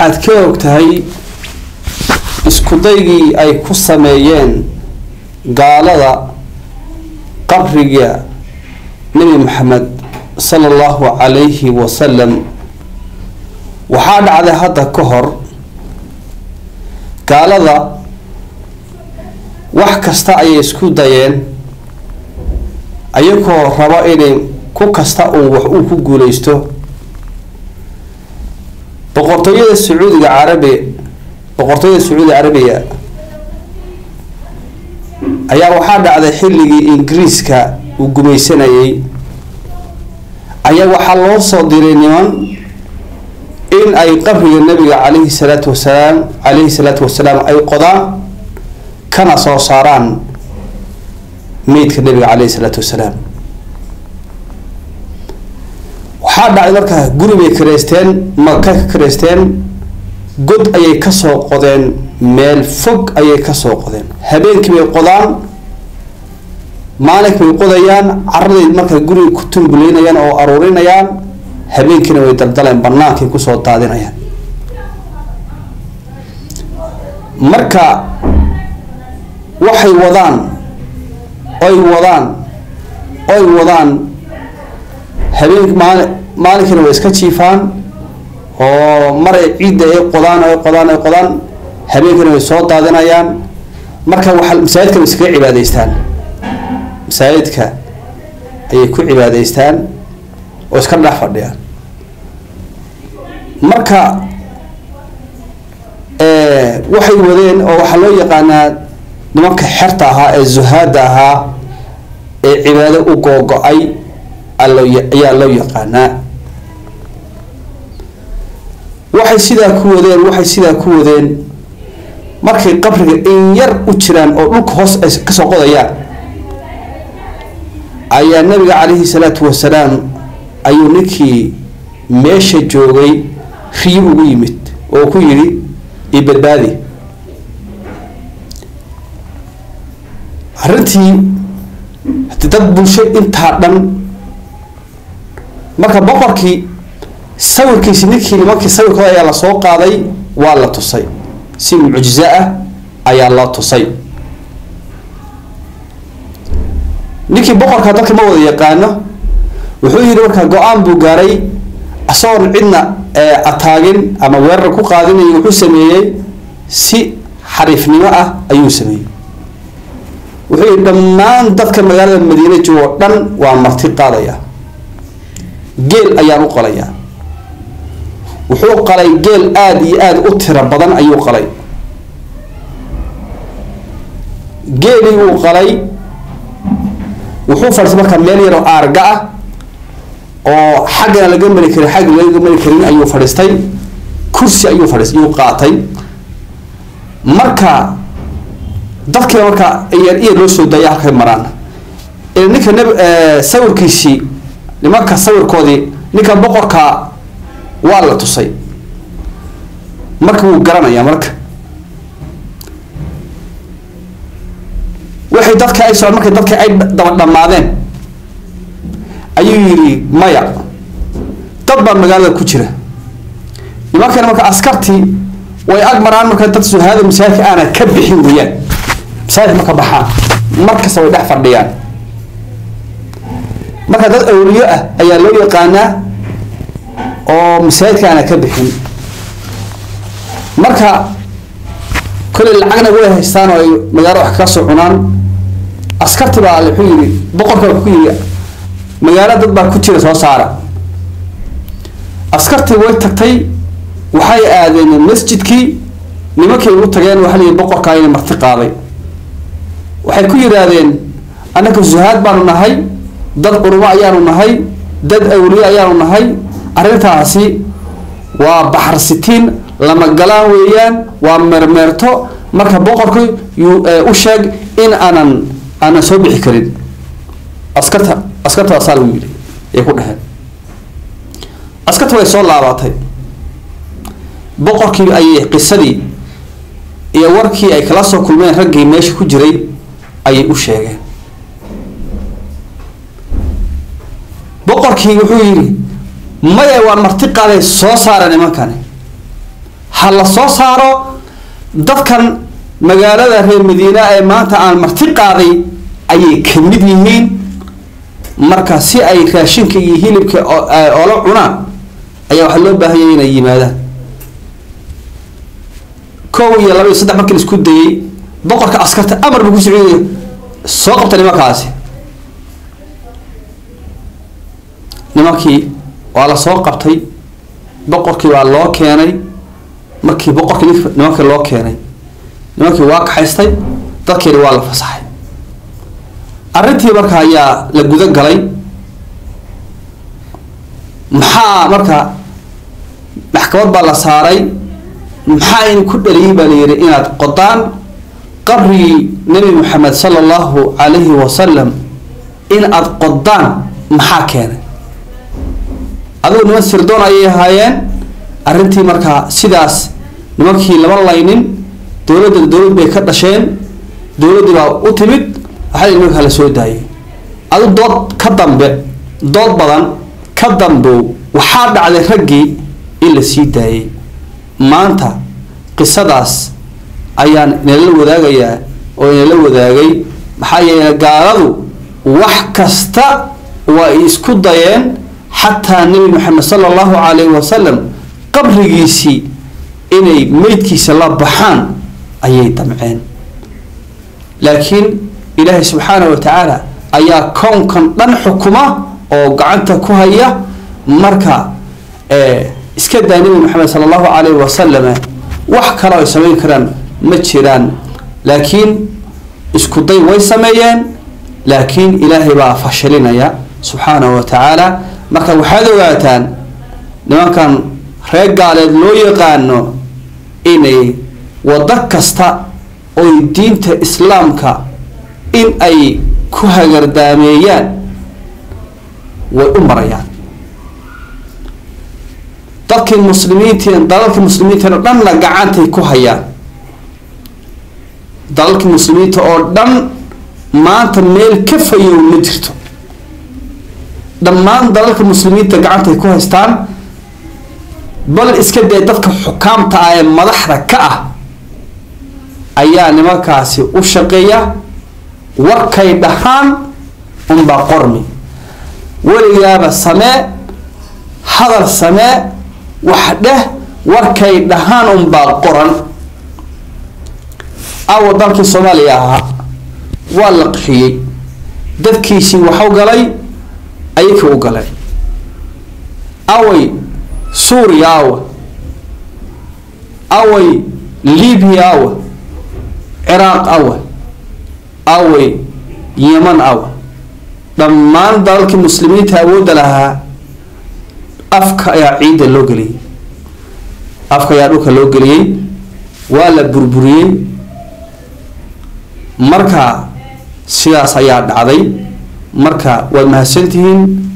waxaad ka og tahay iskudaygii ay ku sameeyeen gaalada qabriga nebi maxamed sala allahu calayhi wasalam waxaa dhacday hadda ka hor gaalada wax kasta ayay isku dayeen ayagoo rabo inay ku kasta uun wax uu ku guuleysto boqortooyada sacuudiga carabi boqortooyada sacuudiga carabiga ayaa waxaa dhacday xilligii ingiriiska uu gumaysanayay ayaa waxaa loo soo diray niman in ay qabriga nabiga calayhi salaatu wasalaam calayhi salaatu wasalaam ay qodaan kana soo saaraan meydka nabiga calayhi salaatu wasalaam waxaa dhacday markaa guri bay kareysteen maka ka kareysteen god ayay kasoo qodeen meel fog ayay kasoo qodeen habeenkii bay qodaan maalinkii bay qodayaan caraday markaa guriga ku tumbuleynayaan oo aruurinayaan habeenkiina way daldaleen banaankay kusoo daadinayaan marka waxay wadaan oy wadaan oy wadaan habeenki maali maalinkiina way iska jiifaan oo maray ciidda ay qodaan ay qodaan ay qodaan habeenkiina way soo daadinayaan marka waxa masaajidka way iskaga cibaadeystaan masaajidka ayay ku cibaadeystaan oo iska dhex fadhiyaan marka waxay wadeen oo waxaa loo yaqaanaa nimanka xerta ahaa ee zuhaada ahaa ee cibaado u googo-ay ayaa loo yaqaanaa waxay sidaa ku wadeen waxay sidaa ku wadeen markay qabriga in yar u jiraan oo dhulka hoos ay kasoo qodayaan ayaa nabiga calayhi salaatu wasalaam ayuu ninkii meesha joogay riyo ugu yimid oo ku yidhi ibadbaadi arrintii hadi dad bulsho intaa dhan marka boqorkii sawirkiisi ninkii nimankii sawirkooda ayaa lasoo qaaday waa la tusay si mucjizo ah ayaa loo tusay ninkii boqorka dadka ma wada yaqaano wuxuu yihi markaa go-aan buu gaaray isagoon cidna ataagin ama weerar ku qaadinay wuxuu sameeyey si xariifnimo ah ayuu sameeyey wuxuu yihi dhammaan dadka magaalada madiine joogo dhan waa marti qaadaya geel ayaan u qalayaa wuxuu qalay geel aada iyo aada u tiro badan ayuu qalay geelii uu qalay wuxuu fadhiistay markaa meel yaroo aarga ah oo xaggana laga mari karin xagga laga mari karin ayuu fadhiistay kursi ayuu fadhiis ayuu qaatay marka dadkiiba markaa iyar iyar loo soo daaya halkay maraan ninka nab sawirkiisii nimanka sawirkoodii ninka boqorka waa la tusay marka wuu garanayaa marka waxay dadka ay socon markay dadka ay daba dhammaadeen ayuu yidhi maya dad baa magaalada ku jira nimankana marka askartii way ag maraan marka dad suhaada masaajidka aana ka bixin weeyaan masaajidka marka baxaan markasta way dhex fadhiyaan marka dad awliyo ah ayaa loo yaqaanaa oo masaajidka aana ka bixin marka kolley lacagna way haystaan oo ay magaalo wax kaga soo cunaan askarti baa wuxuu yidhi boqorka ku yidhi magaalo dad baa ku jira soo saara askartii way tagtay waxay aadeen masjidkii nimankay ugu tageen waxa la yidhi boqorkaa ina marti qaaday waxay ku yidhaahdeen annaka zuhaad baanu nahay dad culimo ayaanu nahay dad awliye ayaanu nahay arrintaasi waa baxar sitiin lama galaan weeyaan waa meermeerto marka boqorku yuu u sheeg in aanan aanan soo bixi karin askarta askarta asaa lagu yidhi ay ku dheheen askarta way soo laabatay boqorkii ayay qisadii iyo warkii ay kala soo kulmeen raggii meesha ku jiray ayay u sheegeen boqorkii wuxuu yidhi maya waa marti qaaday soo saara nimankani ha la soo saaro dadkan magaalada reer madiina ee maanta aan marti qaaday ayay ka mid yihiin marka si ay raashinka iyo hilibka oola cunaan ayaa waxaa loo baahanya inay yimaadaan kow iyo laba iyo saddex markii la isku dayay boqorka askarta amar buu ku socodaya soo qabta nimankaasi nimankii waa la soo qabtay boqorkii waa loo keenay markii boqorkii nimankii loo keenay nimankii waa kaxaystay dadkeeni waa la fasaxay arrintii marka ayaa la guda galay maxaa marka maxkamad baa la saaray maxaa in ku dhaliyay baa la yihi inaad qodaan qabrigii nebi moxamed sala allahu calayhi wasalam in aada qodaan maxaa keenay adigu niman sirdoon ayay ahaayeen arrintii markaa sidaas nimankii lama laynin dowladda dowlad bay ka dhasheen dowladdii baa u timid waxaa nimanka la soo daayay adu dood ka dambe dood badan ka dambow waxaa dhacday raggii in la sii daayay maanta qisadaas ayaan inala wadaagayaa oo inala wadaagay maxaa yeele gaaladu wax kasta waa ay isku dayeen xataa nebi moxamed sala allahu calayhi wasalam qabrigiisii inay meydkiisa la baxaan ayay damceen laakiin ilaahay subxaana wa tacaala ayaa kownkan dhan xukuma oo gacanta ku haya marka iska daa nebi moxamed sala allahu calayhi wasalam wax kale ay samayn karaan ma jiraan laakiin isku day way sameeyeen laakiin ilaahay baa fashilinaya subxaanahu wa tacaala marka waxaad ogaataan nimankan reer gaaleed loo yaqaano inay waddo kasta oy diinta islaamka in ay ku hagardaameeyaan way u marayaan dadkii muslimiintiin dalalkii muslimiintiin oo dhanna gacantay ku hayaan dalalkii muslimiinta oo dhan maanta meel ka fayow ma jirto dhammaan dalalka muslimiinta gacantay ku haystaan bal iska dee dadka xukaamta ah ee madaxda ka ah ayaa nimankaasi u shaqeeya warkay dhahaan unbaa qormi weligaaba samee hadal samee wax dheh warkay dhahaan unbaa qoran awa dalkii soomaaliya ahaa waa la qixiyey dadkiisii waxu galay ayaka u galeen away suuriya awa away libiya awa ciraaq awa away yeman awa dhammaan dalalkii muslimiinta awoodda lahaa afka ayaa ciidda loo geliyey afka ayaa dhulka loo geliyey waa la burburiyey marka sidaas ayaa dhacday marka waad mahadsantihiin